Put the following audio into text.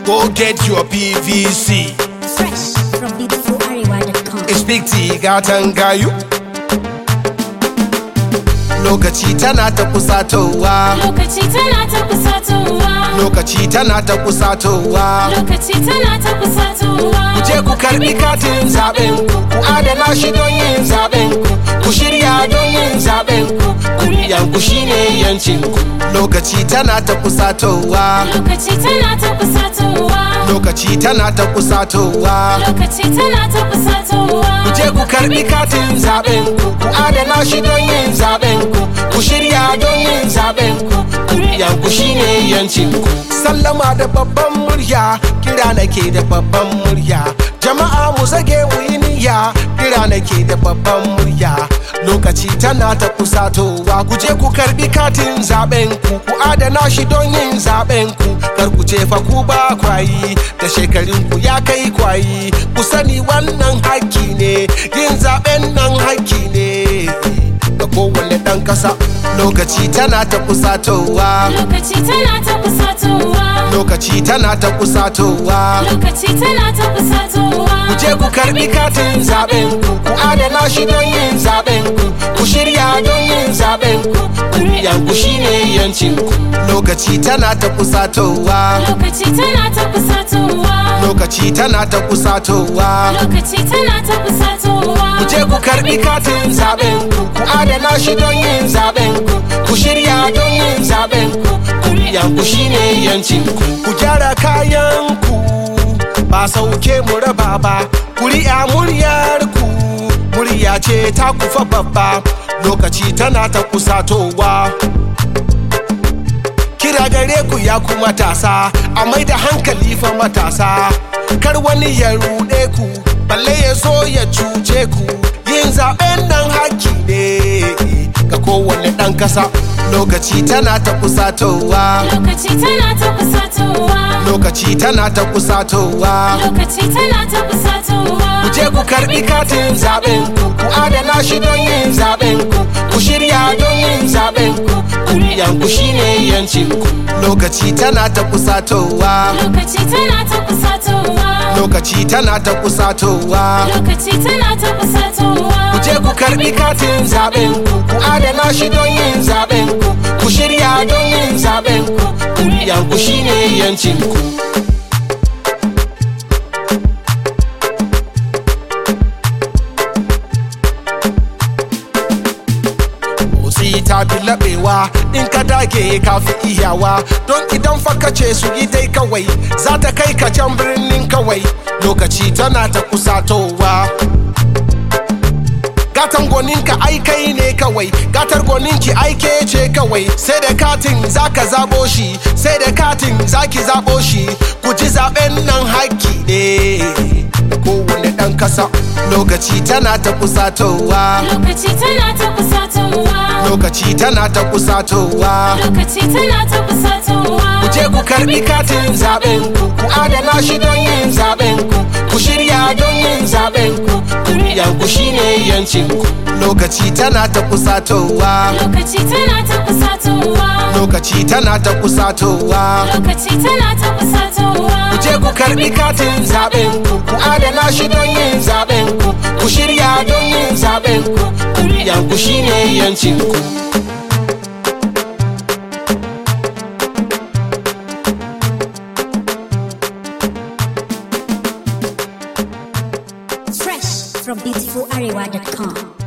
Go get your PVC. Fresh from beautifularewa.com. Speak T gatan gayu. Lokaci tana ta kusatowa. Lokaci tana ta kusatowa. Lokaci tana ta kusatowa. Lokaci tana ta kusatowa. Ku je ku karbi katin zaben ku, ku adana shi don yin zaben ku, ku shirya don yin zaben ku, kuri'an ku shine yancin ku. Lokaci tana ta kusatowa. Lokaci tana ta kusatowa. Lokaci tana ta kusatowa. Lokaci tana ta kusatowa. Ku je ku karbi katin zaben ku, ku adana shi don yin zaben ku, ku shirya don yin zaben ku, kuri'an ku shine yancin ku. Sallama da babban murya, kira nake da babban murya. Jama'a mu zage mu yi niyya, kira nake da babban murya. Lokaci tana ta kusatowa, ku je ku karbi katin zaben ku, ku adana shi don yin zaben ku. Kar ku ce fa ku ba kwayi, da shekarun ku ya kai kwayi. Ku sani wannan haƙƙi ne, yin zaben nan haƙƙi ne. Ga kowane ɗan ƙasa, lokaci tana ta kusatowa. Lokaci tana ta kusatowa. Lokaci tana ta kusatowa. Lokaci tana ta kusatowa. Ku je ku karbi katin zaben ku, ku adana shi don yin zaben ku, ku shirya don yin zaben ku, kuri'an ku shine yancin ku. Lokaci tana ta kusatowa. Lokaci tana ta kusatowa. Lokaci tana ta kusatowa. Lokaci tana ta kusatowa. Ku je ku karbi katin zaben ku, ku adana shi don yin zaben ku, ku shirya don yin zaben ku, kuri'an ku shine yancin ku. Ku gyara kayan ku, ba sauke mu raba ba, kuri'a muryar ku, murya ce ta kufa babba, lokaci tana ta kusatowa. kira gare ku ya ku matasa a mai da hankali fa matasa kar wani ya ruɗe ku balle ya so ya cuce ku yin zaben nan haki ne ga kowane ɗan ƙasa lokaci tana ta kusatowa Lokaci tana ta kusatowa. lokaci tana ta kusatowa Lokaci tana ta kusatowa. ku je ku karbi katin zaben ku ku adana shi don yin zaben ku ku shirya don yin zaben ku kuri'an ku shine yancin ku lokaci tana ta kusatowa Lokaci tana ta kusatowa. lokaci tana ta kusatowa Lokaci tana ta kusatowa. ku je ku karbi katin zaben ku ku adana shi don yin zaben ku ku shirya don yin zaben ku kuri'an ku shine yancin ku motsi ta fi laɓewa in ka dage ka fi iyawa don idan fa ce su yi dai kawai za ta kai ka can birnin kawai lokaci tana ta kusatowa gatan goninka ai kai ne kawai gatar goninki aike ce kawai sai da katin zaka zabo shi sai da katin zaki zabo shi ku ji zaben nan haƙƙi ne kowane ɗan ƙasa lokaci tana ta kusatowa Lokaci tana ta kusatowa. lokaci tana ta kusatowa Lokaci tana ta kusatowa. ku je ku karbi katin zaben ku ku adana shi don yin zaben ku ku shirya don yin zaben ku kuri'an ku shine yancin ku lokaci tana ta kusatowa Lokaci tana ta kusatowa. lokaci tana ta kusatowa Lokaci tana ta kusatowa. ku je ku karbi katin zaben ku ku adana shi don yin zaben ku ku shirya don yin zaben ku kuri'an ku shine yancin ku Fresh from beautifularewa.com.